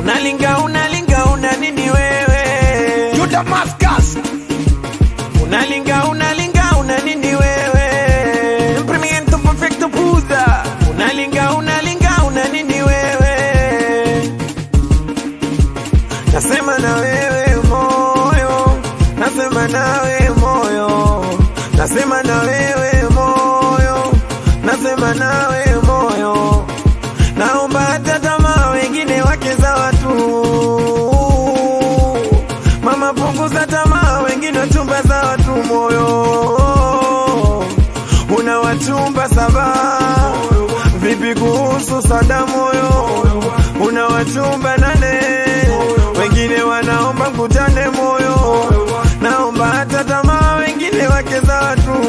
unalinga unalinga una nini wewe You Damascus. unalinga unalinga una nini wewe Imprimento perfecto puza unalinga unalinga una nini wewe nasema na wewe moyo nasema nawe moyo nasema na wewe moyo nasema nawe moyo naomba hata tamaa wengine wake za watu mama punguza tamaa wengine chumba za watu moyo una wachumba saba vipi kuhusu sada moyo una wachumba nane wengine wanaomba mkutane moyo naomba hata tamaa wengine wake za watu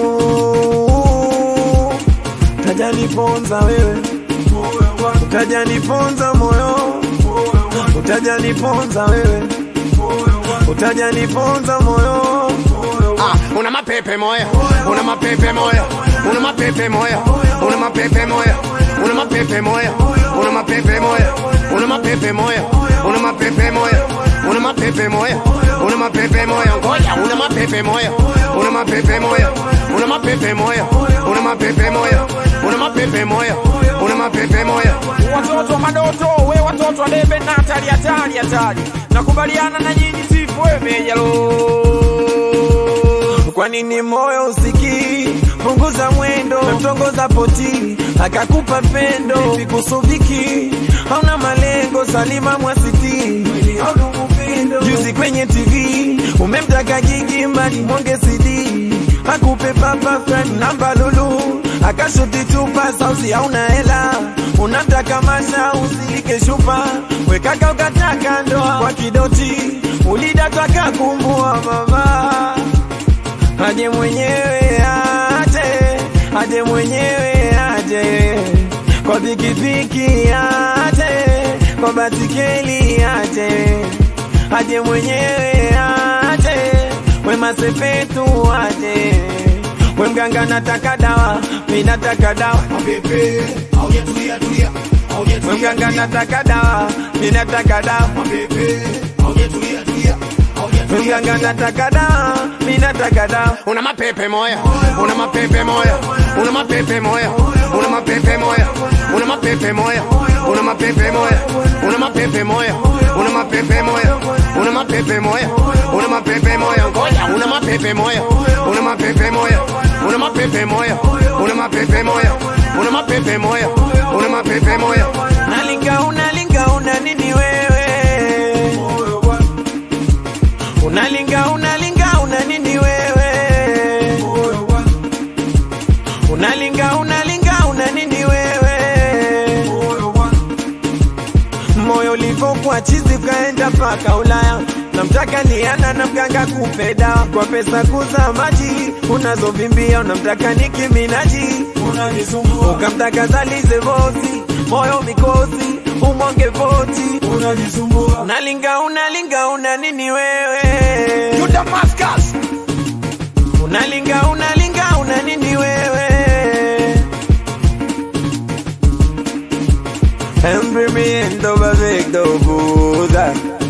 utajaniponza wewe utajaniponza moyo utajaniponza wewe utajaniponza moyo Ah, una mapepe moya, una mapepe moya, una mapepe moya, una mapepe moya, una mapepe moya, una mapepe moya, una mapepe moya, una mapepe moya, una mapepe moya, una mapepe moya, ngoja una mapepe moya, una mapepe moya, una mapepe moya, una mapepe moya, una mapepe moya, una mapepe moya. watoto wa madoto we watoto wa debe na hatari hatari hatari nakubaliana na nyinyi sifu we mejalo kwa nini moyo usikii punguza mwendo memtongoza poti akakupa pendo vipi kusuviki hauna malengo salima mwasiti juzi kwenye tv umemtaka gigi mbali mwonge cd akupe papa friend namba lulu akashuti chupa sausi hauna hela unamtaka masha usilike shupa wekaka ukataka ndoa kwa kidoti ulidataka kumbua mama aje mwenyewe aje, aje mwenyewe aje, kwa pikipiki aje, kwa basikeli aje, aje mwenyewe aje, we masepetu aje, we mganga nataka dawa, mi nataka dawa, Mapepe, auye tulia tulia, auye we mganga nataka dawa, mi nataka dawa, Mapepe, auye tulia tulia, auye we mganga nataka dawa, mi nataka dawa. Una mapepe moya, una mapepe moya, una mapepe moya, una mapepe moya, una mapepe moya, una mapepe moya, una mapepe moya, una mapepe moya, una mapepe moya, una mapepe moya, ngoja una mapepe moya, una mapepe moya, una mapepe moya, una mapepe moya, una mapepe moya, una mapepe moya. Unalinga, unalinga, una nini wewe? Unalinga, unalinga, una nini wewe? Unalinga, unalinga, una nini wewe? Moyo ulivyokuwa chizi ukaenda paka Ulaya, namtaka Liana na mganga kupe dawa kwa pesa kuza maji unazovimbia, unamtaka Nicki Minaj unanisumbua, ukamtaka Zalize Bosi, moyo mikosi umwonge voti unajisumbua, unalinga unalinga, una nini wewe? You Damascus. Unalinga unalinga, una nini wewe? Emprimiendo perfecto puta